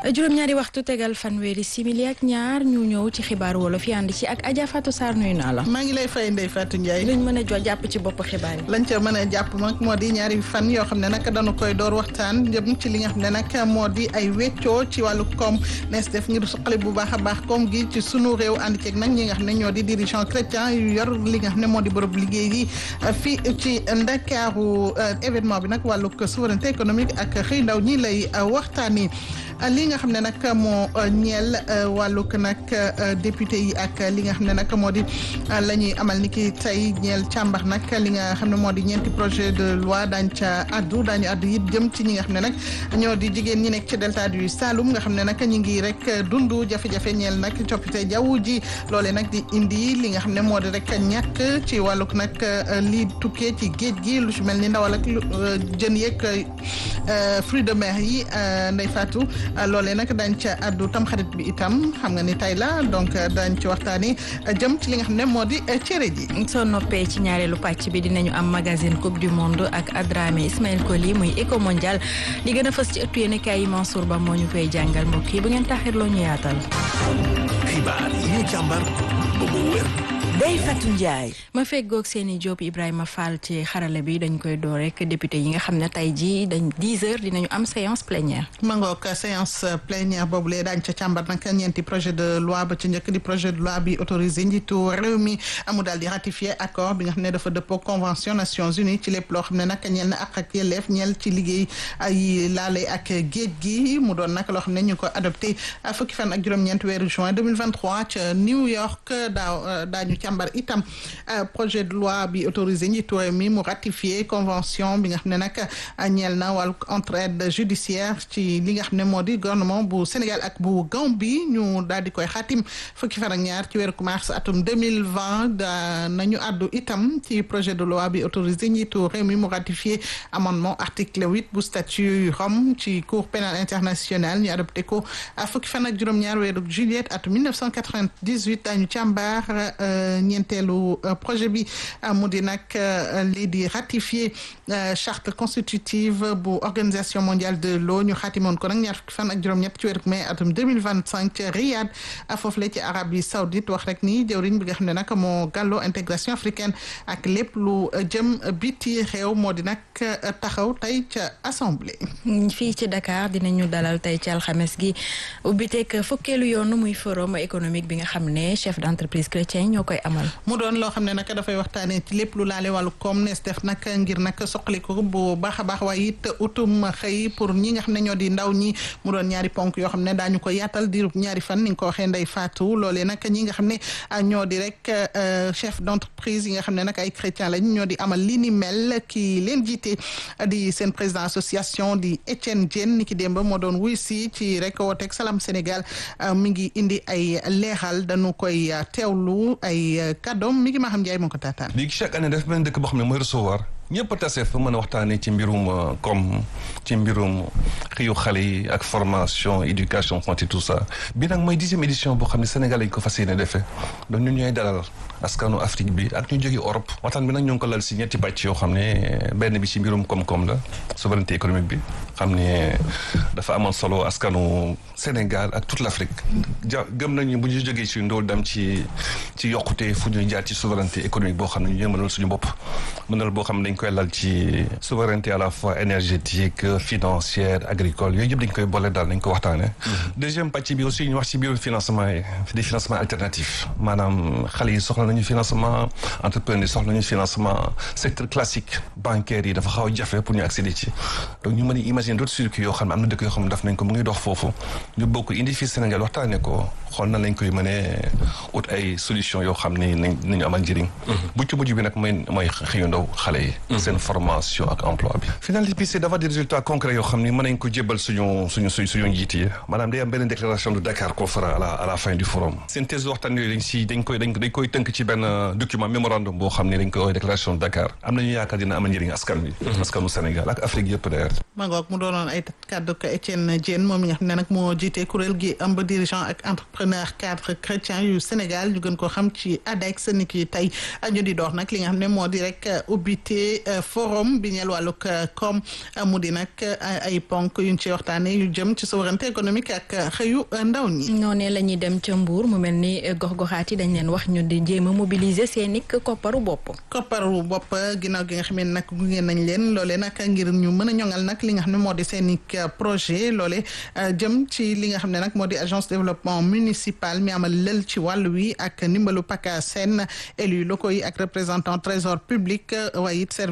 juróom-ñaari waxtu tegal fanweeri simili ak ñaar ñu ñëw ci xibaar wolof yi ànd ci ak Adja Fatou Sarr nuyu naa la. maa ngi lay fay Ndeye Fatou Ndiaye. luñ mën a jo jàpp ci bopp xibaar yi. lañ ca mën a jàpp nag moo di ñaari fan yoo xam ne nag dañu koy door waxtaan jëm ci li nga xam ne nag moo di ay weccoo ci wàllu koom nees def ngir suqali bu baax a baax koom gi ci sunu réew ànd ceeg nag ñi nga xam ne ñoo di dirigeant chrétien yu yor li nga xam ne moo di bërëb liggéey yi fii ci Ndakaaru événement bi nag wàllu souveraineté économique ak xëy ndaw ñi lay waxtaani li nga xam ne nag moo ñeel wàllug nag député yi ak li nga xam ne nag moo di la ñuy amal ni ki tey ñeel càmbar nag li nga xam ne moo di ñeenti projet de loi daañ ca addu daañu addu it jëm ci ñi nga xam ne nag ñoo di jigéen ñi nekk ci delta du Saloum nga xam ne nag ñi ngi rek dundu jafe-jafe ñeel nag coppite jaww ji loole nag di indi li nga xam ne moo di rek ñàkk ci wàllug nag li tukkee ci géej gi lu ci mel ni ndawal ak jën yeeg fruits de mer yi Ndeye Fatou loolee nag dañ ca addu tam xarit bi itam xam nga ni tey la donc dañ ci waxtaani jëm ci li nga xam ne moo di cere ji soo noppee ci ñaareelu pàcc bi dinañu am magazine coupe du monde ak Adramé Ismaël Koli muy éco mondial li gën a fës ci ëttu yéenekaay yi Mansour Ba moo ñu koy jàngal mbokk yi bu ngeen taxirloo ñu yaatal. xibaar yi ñu càmbar ba mu wér. Ndeye Fatou Ndiaye. ma feggoog seeni Diop Ibrahima Fall ci xarale bi dañ koy door rek député yi nga xam ne tey jii dañ 10 heures dinañu am séance plénière. ma ngoog séance plénière boobu lee daañu ca càmbar nag ñeenti projet de loi ba ci njëkk di projet de loi bi autorisé njiitu réew mi amu daal di ratifier accord bi nga xam ne dafa dëppoo convention Nations Unies ci lépp loo xam ne nag ñeel na ak ak yelleef ñeel ci liggéey ay laale ak géej gi mu doon nag loo xam ne ñu ko adopté fukki fan ak juróom-ñeent weeru juin 2023 ca New York daaw daañu càmbar itam projet de loi bi autorisé njiitu réew mi mu ratifié convention bi nga xam ne nag ñeel na wàllu entraide judiciaire ci li nga xam ne moo di gouvernement bu Sénégal ak bu Gambie ñu daal di koy xaatim fukki fan ak ñaar ci weeru mars atum 2020 da nañu àddu itam ci projet de loi bi autorisé njiitu réew mi mu ratifié amendement article huit bu statut Rome ci cour pénale internationale ñu adopté ko fukki fan ak juróom-ñaar weeru juillet atum 1998 dañu càmbar ñeenteelu projet bi mu di nag lii di ratifier charte constitutive bu organisation mondiale de l'eau ñu xaatimoon ko nag ñaar fukki fan ak juróom-ñett ci weeru mai atum 2025 ca Riyad foofu la ci Arabie Saoudite wax rek ni jëwriñ bi nga xam ne nag moo gàlloo intégration africaine ak lépp lu jëm biti réew moo di nag taxaw tey ca assemblée. fii ci Dakar dinañu dalal tey ci alxames gi ubbiteeg fukkeelu yoon muy forum économique bi nga xam ne chef d'entreprise chrétien ñoo koy amal. mu doon loo xam ne nag dafay waxtaanee ci lépp lu laale wàllu koom nees def nag ngir nag soqaliku bu baax a baax waaye it utum xëy pour ñi nga xam ne ñoo di ndaw ñi mu doon ñaari ponk yoo xam ne daañu ko yaatal diirub ñaari fan ni nga ko waxee Ndeye Fatou loolee nag ñi nga xam ne ñoo di rek chef d'entreprise yi nga xam ne nag ay chrétien lañ ñoo di amal li ni mel ki leen jiite di seen président association di Étienne Diène ni ki démb moo doon wuy si ci rek wooteeg Salam Sénégal mi ngi indi ay leeral dañu koy teewlu ay kàddoom mi ngi maa xam Ndiaye moo ko taataan. léegi chaque année daf benn dëkk boo xam ne mooy recevoir ñëpp a tase fa mën a waxtaanee ci mbirum comme ci mbirum xëyu xale yi ak formation éducation santé tout ça bi nag mooy dixième édition boo xam ne Sénégal lañ ko fas yéene defee donc ñun ñooy dalal askanu Afrique bi ak ñu jóge Europe waxtaan bi nag ñu ngi ko lal si ñetti pàcc yoo xam ne benn bi ci mbirum koom-koom la souveraineté économique bi xam ne dafa amoon solo askanu Sénégal ak toute l'Afrique ja gëm nañu bu ñu jógee ci ndóol dem ci ci yokkute fu ñuy jaar ci souveraineté économique boo xam ne ñu mënal suñu bopp mënal boo xam ne dañ koy lal ci souveraineté à la fois énergétique financière agricole yooyu yëpp dañ koy boole daal dañ ko waxtaane deuxième pàcc bi aussi ñu wax ci biir financement yi des financements alternatifs maanaam xale yi soxla nañu financement entrepreneur yi soxla nañu financement secteur classique bancaire yi dafa xaw a jafe pour ñu accéder ci donc ñu mën a imaginer d'autres circuits yoo xam ne am na dëkk yoo xam ne daf nañ ko mu ngi dox foofu ñu bokk indi fii Sénégal waxtaane ko xool na lañ koy mënee ut ay solution yoo xam ne nañ nañu amal njëriñ bu ci mujj bi nag mooy mooy xëyu ndaw xale yi seen formation ak emploi bi finalité bi c'est d'avoir des résultats concrets yoo xam ni mën nañ ko jébbal suñu suñu suñ suñu njiit yi maanaam day am benn déclaration de Dakar qu'on fera à la à la fin du forum synthèse waxtaan yooyu dañ si dañ koy dañ koy tënk ci benn document mémorandum boo xam ne dañ koy déclaration de Dakar am nañu yaakaar dina amal njëriñ askan bi askanu Sénégal ak Afrique yëpp d'ailleurs ma ngoog mu doonoon ay kàddu ko Étienne Diène moom mi nga xam ne nag moo jiite kuréel gi ëmb dirigeant ak entrepreneur cadre chrétien yu Sénégal ñu gën ko xam ci ADEX ni ki tey ñu di dox nag li nga xam ne moo di rek ubbite forum bi ñeel wàllug koom mu di nag ay ponk yuñ ci waxtaanee yu jëm ci souveraineté économique ak xëyu ndaw ñi. noonee la ñuy dem ca Mbour mu mel ni gox-goxaat yi dañ leen wax ñu di jéem a mobiliser seen i kopparu bopp. kopparu bopp ginnaaw gi nga xam ne nag gunge nañ leen loolee nag ngir ñu mën a ñoŋal nag li nga xam ne moo di seen i projet loole jëm ci li nga xam ne nag moo di agence développement municipal mi amal lël ci wàll wi ak ndimbalu PACASEN élus locaux yi ak représentant trésor public waaye it service